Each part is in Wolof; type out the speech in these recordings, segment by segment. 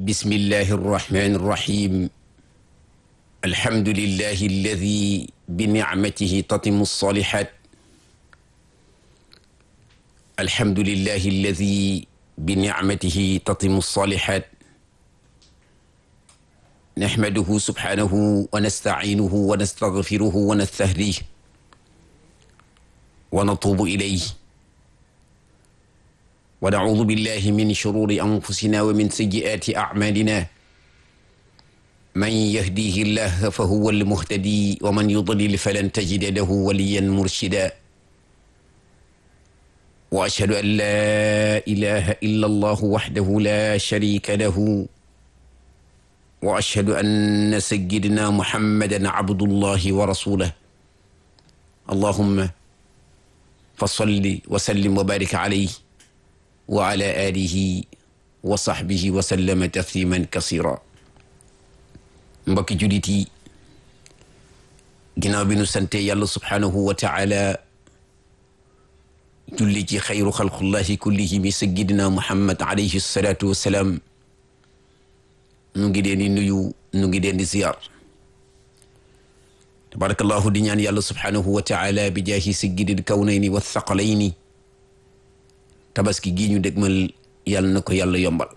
بسم الله الرحمن الرحيم الحمد لله الذي بنعمته تتم الصالحات الحمد لله الذي بنعمته تتم الصالحات نحمده سبحانه ونستعينه ونستغفره ونستهديه ونتوب إليه ونعوذ بالله من شرور أنفسنا ومن سيئات أعمالنا من يهديه الله فهو المهتدي ومن يضلل فلن تجد له وليا مرشدا وأشهد أن لا إله إلا الله وحده لا شريك له وأشهد أن سيدنا محمدا عبد الله ورسوله اللهم فصل وسلم وبارك عليه وعلى آله وصحبه وسلم تسليما كثيرا mbokki jullit yi ginnaaw bi nu sante yàlla subhaanahu wa taala julli ci xayru xalqullahi kullihim sayyidina muhammad alayhi salaatu wassalaam nu ngi leen di nuyu nu ngi leen di ziyaar tabarakallahu di ñaan yàlla subhaanahu wa taala bi jaahi sayyidil kawnayni wa thaqalayni tabaski gii ñu dégmal yàlla na ko yàlla yombal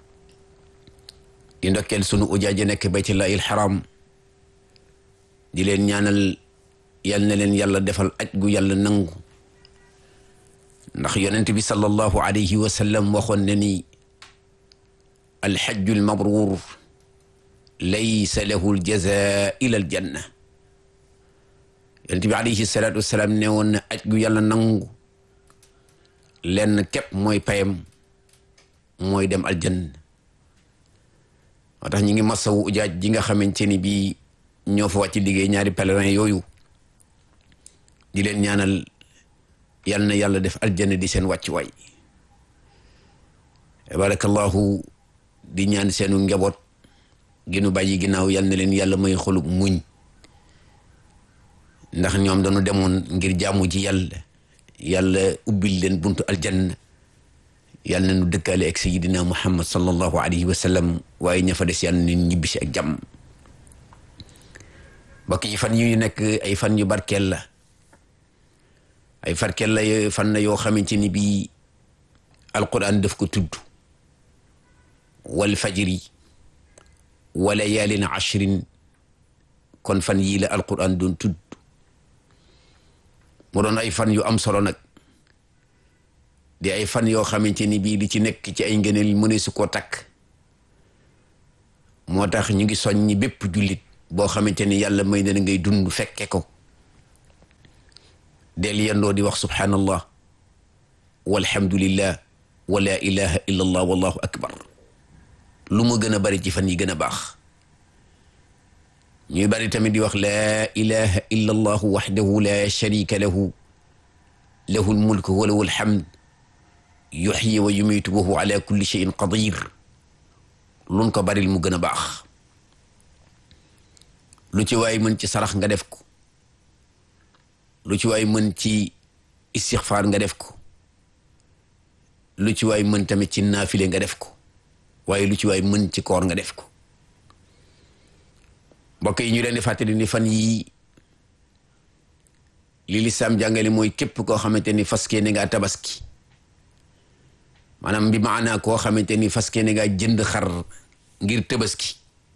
di ndokkeel sunu ujaaja nekk baytullahi alxaram di leen ñaanal yal na leen yàlla defal aj gu yàlla nangu ndax yonent bi sallallahu alayhi wa sallam waxoon na ni alxajju almabruur laysa lahu aljaza ila aljanna yonent bi alayhi salaatu wasalaam ne woon na aj gu yàlla nangu lenn képp mooy payam mooy dem aljanna moo tax ñi ngi masawu ujaaj ji nga xamante ni bii ñoo fa wàcc liggéey ñaari pèlerin yooyu di leen ñaanal yal na yàlla def aljanna di seen wàccuwaay barakallahu di ñaan seenu njaboot ginu bàyyi ginnaaw yal na leen yàlla may xolub muñ ndax ñoom dañu demoon ngir jaamu ji yàlla yàlla ubbil leen buntu aljanna yàlla na nu dëkkaale ak sayidina muhammad sallallahu alayhi wa sallam waaye ña fa des yàlla na ñibbisi ak jàmm mbokk yi fan yu nekk ay fan yu barkeel la ay farkeel la fan la yoo xamante ni bii alquran daf ko tudd wal fajri wa layaalin ashrin kon fan yii la alquran doon tudd mu doon ay fan yu am solo nag di ay fan yoo xamante ni bii li ci nekk ci ay ngëneel mëne su koo takk moo tax ñu ngi soññi bépp jullit boo xamante ni yàlla may na ngay dund fekke ko del yendoo di wax subhanallah walhamdulillah wa la ilaha illa allah wallahu akbar lu mu gën a bari ci fan yi gën a baax ñuy bari tamit di wax laa ilaha illa allahu waxdahu la sharika lahu lahu lmulk wa lahu alhamd yuxyi wa yumiitu wa huwa ala kulli cheyin qadir luñ ko baril mu gën a baax lu ci waay mën ci sarax nga def ko lu ci waay mën ci istixfaar nga def ko lu ci waay mën tamit ci naafile nga def ko waaye lu ci waay mën ci koor nga def ko mbokk yi ñu leen di fàttali ni fan yii li lislaam jàngale mooy képp koo xamante ni faskee ne ngaa tabaski maanaam bi maanaa koo xamante ni faskee ne ngaa jënd xar ngir tabaski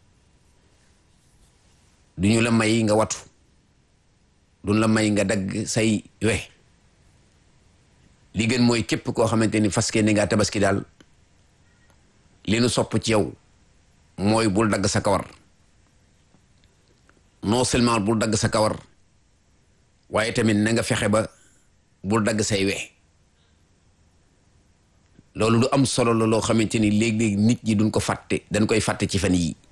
du ñu la may nga watu duñ la may nga dagg say we li gën mooy képp koo xamante ni faskee ne ngaa tabaski daal li nu sopp ci yow mooy bul dagg sa kawar non seulement bul dagg sa kawar waaye tamit na nga fexe ba bul dagg say we loolu lu am solo la loo xamante ni léeg-léeg nit ñi duñ ko fàtte dañ koy fàtte ci fan yii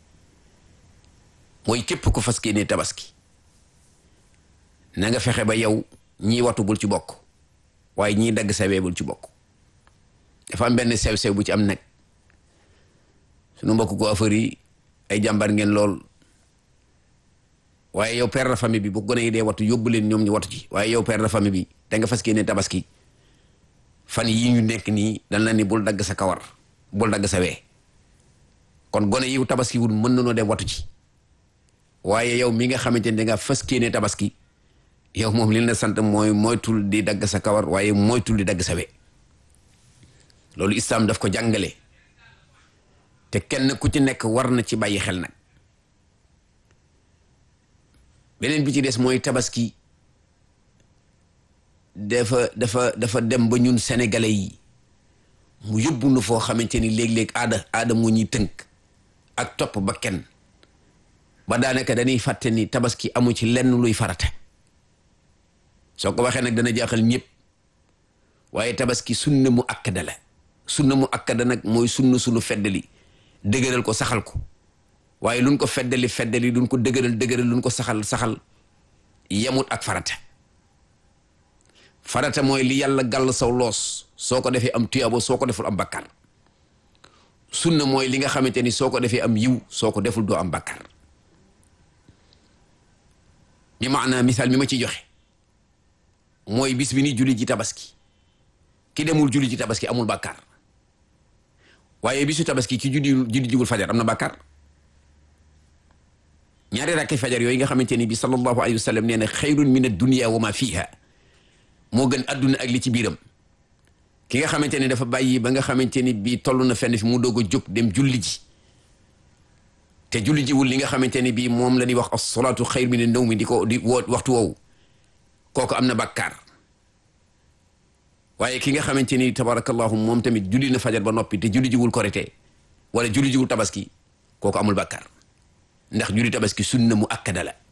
mooy képp ku fas ne tabaski na nga fexe ba yow ñii watu bul ci bokk waaye ñii dagg sa we bul ci bokk dafa am benn sew-sew bu ci am nag sunu mbokk ko affaire yi ay jàmbar ngeen lool waaye yow père de famille bi bu gone yi dee watu yóbbu leen ñoom ñu watu ci waaye yow père de famille bi da nga fas ne tabaski fan yii ñu nekk nii dañ la ni bul dagg sa kawar bul dagg sa wee kon gone yiw tabaski wul mën nanoo dem watu ci waaye yow mi nga xamante ne danga fas kéene tabaski yow moom li la sant mooy moytul di dagg sa kawar waaye moytul di dagg sa we loolu islaam daf ko jàngale te kenn ku ci nekk war na ci bàyyi xel nag beneen bi ci des mooy tabaski dafa dafa dafa dem ba ñun sénégalais yi mu yóbbu nu foo xamante ni léeg-léeg aada aada moo ñuy tënk ak topp ba kenn ba daanaka dañuy fàtte ni tabaski amu ci lenn luy farata soo ko waxee nag dana jaaxal ñëpp waaye tabaski sunna mu akkada la sunna mu akkada nag mooy sunna sunu feddali dëgëral ko saxal ko waaye luñ ko feddali feddali luñ ko dëgëral dëgëral luñ ko saxal saxal yemut ak farata farata mooy li yàlla gàll saw loos soo ko defee am tuyaabo soo ko deful am bakkar sunna mooy li nga xamante ni soo ko defee am yiw soo ko deful doo am bakkar bi maanaa misaal mi ma ci joxe mooy bis bi ni julli ji tabaski ki demul julli ji tabaski amul bakkar waaye bisu tabaski ki julli julli jigul fajar am na bakkar ñaari rakki fajar yooyu nga xamante ni bi sallallahu alayhi wa sallam nee na xayrun min ad-dunya wa ma fiha moo gën adduna ak li ci biiram ki nga xamante ni dafa bàyyi ba nga xamante ni bii toll na fenn fi mu doog a jóg dem julli ji te julli jiwul li nga xamante ni bii moom la ñuy wax as-salaatu xayr min an-nawmi di ko di woo waxtu woowu kooku am na bàkkaar waaye ki nga xamante ni tabarakallahu moom tamit julli na fajar ba noppi te julli jiwul korite wala julli jiwul tabaski kooku amul bàkkaar ndax julli tabaski sunna mu akkada la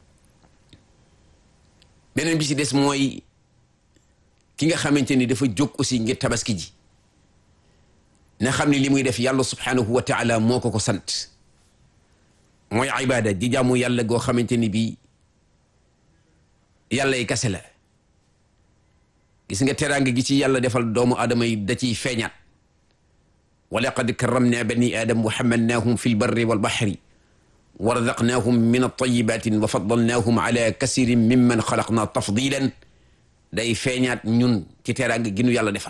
beneen bi ci des mooy ki nga xamante ni dafa jóg aussi ngir tabaski ji na xam ni li muy def yàlla subhanahu wa taala moo ko ko sant mooy ibada di jaamu yàlla goo xamante ni bii yàlla yi kase la gis nga teraanga gi ci yàlla defal doomu aadama yi da ciy feeñaat wa laqad karramna bani aadam wa hamalnaahum fi lbarri walbahri wa razaqnaahum min altayibatin wa faddalnaahum ala kasirin mimman xalaqna tafdilan day feeñaat ñun ci teraanga gi nu yàlla defal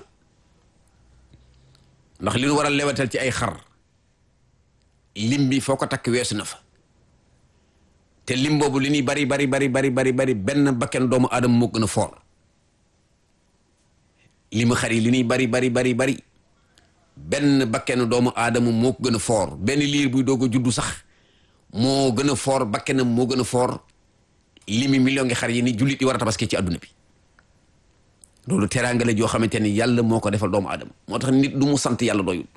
ndax li nu war a lewatal ci ay xar lim bi foo ko takk weesu na fa te lim boobu li ñuy bari bari bari bari bari bari benn bakken doomu aadama moo gën a foor limu xar yi li ñuy bari bari bari bari benn bakken doomu aadama moo ko gën a foor benn liir buy doog a juddu sax moo gën a foor bakkenam moo gën a foor limi million ngi xar yi ni jullit yi war a tabaski ci àdduna bi loolu teraanga la joo xamante ni yàlla moo ko defal doomu aadama moo tax nit du mu sant yàlla doyul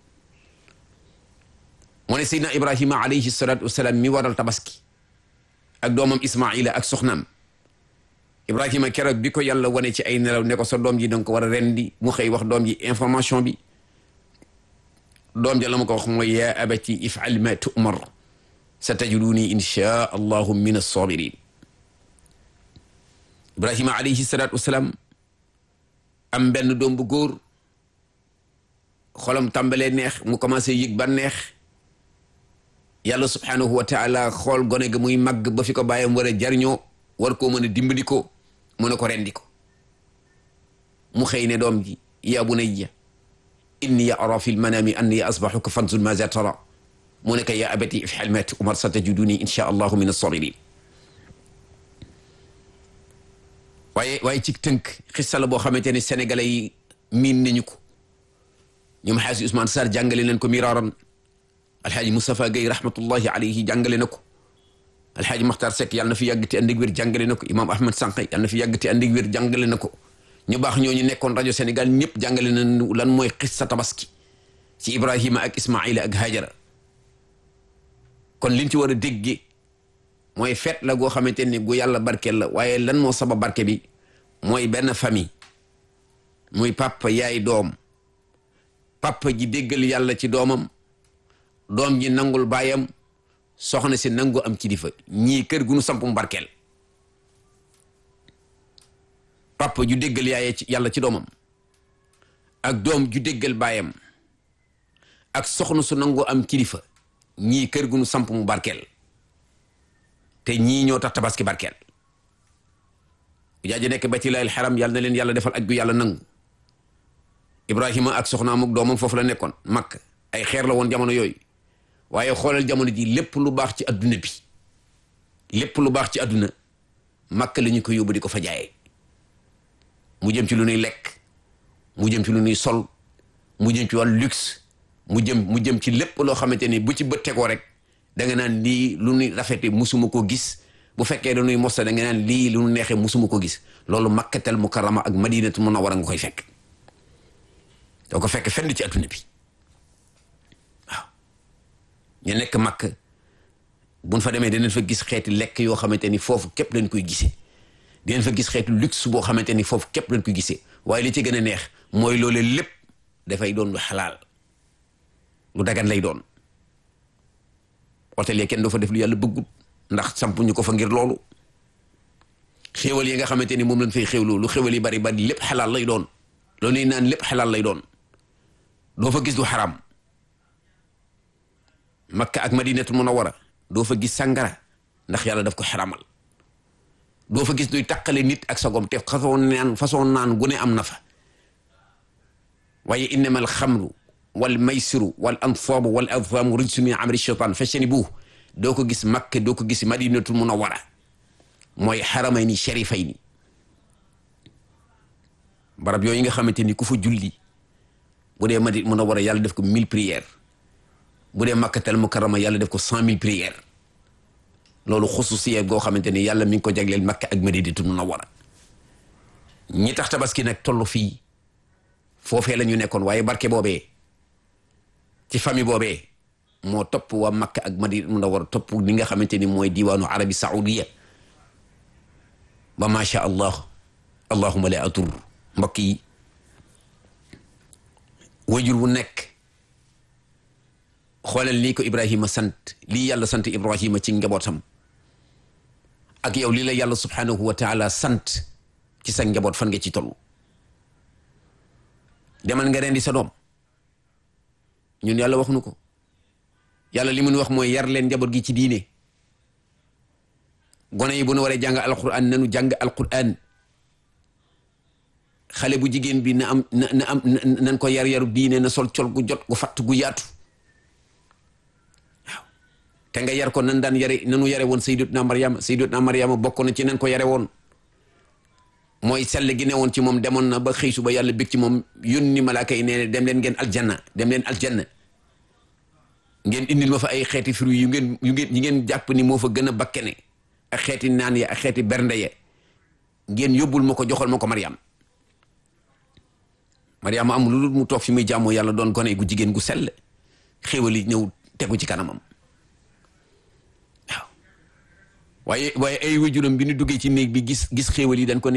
moo ne seydna ibrahima alayhi salatu wasalaam mi waral tabaski ak doomam ismaila ak soxnaam ibrahima keroog bi ko yàlla wane ci ay nelaw ne ko sa doom ji danga ko war a rendi mu xëy wax doom ji information bi doom ja la ma ko wax mooy yaa abati ifal ma tu'mar sa tajiduni insha allahu min as-sabirin ibrahima alayhi salatu wasalaam am benn doom bu góor xolam tàmbalee neex mu commencé yëg ba neex yàlla subhanahu wa taala xool gone ga muy màgg ba fi ko bàyyam war a jariñoo war koo mën a dimbali ko mu ne ko rendi ko mu xëy ne doom ji ya bunayya inni ara fi lmanami anni asbahuka fanzur maza tara mu ne ko ya abati ifal ma tu'mar satajiduni insha allahu min as-sabirin waaye waaye ci tënk xissa la boo xamante ne sénégalais yi miin nañu ko ñoom xaasi Ousmane Sarr jàngale nañ ko miraaran alxaaji Moustapha Gueye rahmatullahi alayhi jàngale na ko alxaaji Makhtar Seck yàlla na fi yàgg te ànd ak wér jàngale na ko imaam Ahmed Sànq yàlla na fi yàgg te ànd ak wér jàngale na ko ñu baax ñooñu nekkoon rajo Sénégal ñëpp jàngale nañ lan mooy xissa tabaski ci Ibrahima ak Ismaila ak Hajara kon liñ ci war a déggee mooy feet la goo xamante ne gu yàlla barkeel la waaye lan moo sabab barke bi mooy benn famille muy papa yaay doom papa ji déggal yàlla ci doomam doom ji nangul baayam soxna si nangu am kilifa ñii kër gu nu sampum barkeel papa ju déggal yaay ci yàlla ci doomam ak doom ju déggal baayam ak soxna su nangu am kilifa ñii kër gu nu samp mu barkeel te ñii ñoo tax tabaski barkeel jaaji nekk baytullaahil xaram yàlla na leen yàlla defal aj gu yàlla nangu ibrahima ak soxnaam ak doomam foofu la nekkoon makk ay xeer la woon jamono yooyu waaye xoolal jamono ji lépp lu baax ci adduna bi lépp lu baax ci adduna Makka la ñu ko yóbbu di ko fa jaayee mu jëm ci lu nuy lekk mu jëm ci lu nuy sol mu jëm ci wàllu luxe mu jëm mu jëm ci lépp loo xamante ni bu ci bët tegoo rek da nga naan lii lu nuy rafete musuma ko gis bu fekkee dañuy mosta da nga naan lii lu nu neexee musuma ko gis loolu makkatal mukarrama ak madinatu munawwara nga koy fekk doo ko fekk fenn ci adduna bi waaw ñu nekk makk buñ fa demee danañ fa gis xeeti lekk yoo xamante ni foofu képp lañ koy gisee dinañ fa gis xeeti luxe boo xamante ni foofu képp lañ koy gisee waaye li ci gën a neex mooy loole lépp dafay doon lu xalaal lu dagan lay doon hôtel yi kenn doo fa def lu yàlla bëggut ndax sampuñu ko fa ngir loolu xéewal yi nga xamante ni moom lañ fay xéewloo lu xéewal yi bari bari lépp xalaal lay doon loolu naan lépp xalaal lay doon doo fa gis lu xaram makka ak madinatul munawwara doo fa gis sàngara ndax yàlla daf ko xaramal doo fa gis luy taqale nit ak sagom te façon naan façon naan gu ne am na fa waaye innama alxamru wal maysiru wal ansaabu wal azlaamu rijsun min amali shaytaan fajtanibuuh doo ko gis makka doo ko gis madinatul munawwara mooy xaramayni sharifayni barab yooyu nga xamante ni ku fa julli bu dee madi munawwara yàlla def ko mille prières bu dee makkatal mukarrama yàlla def ko cent mille prières loolu xususiya goo xamante ni yàlla mi ngi ko jagleel makka ak madinatul munawwara ñi tax tabaski nag toll fii foofee la ñu nekkoon waaye barke boobee ci famille boobee moo topp waa makka ak madinatul munawwara topp li nga xamante ni mooy diwaanu arabi saoudiya ba macha allah allahuma la atur mbokk yi wajur wu nekk xoolal lii ko ibrahima sant lii yàlla sant ibrahima ci njabootam ak yow lii la yàlla subhanahu wa taala sant ci sa njaboot fan nga ci toll demal nga rendi sa doom ñun yàlla wax nu ko yàlla li mun wax mooy yar leen njaboot gi ci diine gone yi bu nu waree jàng alquran nanu jàng alquran xale bu jigéen bi na am na na am nan ko yar yaru diine na sol col gu jot gu fatt gu yaatu waaw te nga yar ko nan daan yare nanu yare woon sayyidatuna Maryama sayyidatuna Maryama bokk na ci nan ko yare woon mooy sell gi ne woon ci moom demoon na ba xëy suba yàlla bég ci moom yónni malaaka yi nee dem leen ngeen aljanna dem leen aljanna ngeen indil ma fa ay xeeti fruits yu ngeen yu ngeen yi ngeen jàpp ni moo fa gën a bakkene ak xeeti naan ya ak xeeti bernde ya ngeen yóbbul ma ko joxal ma ko Maryam Maryam am lu dul mu toog fi muy jàmmoo yàlla doon gone gu jigéen gu sell xéwal yi ñëw tegu ci kanamam waaw waaye waaye ay wajuram bi ñu duggee ci néeg bi gis gis xéwal yi dañ ko ne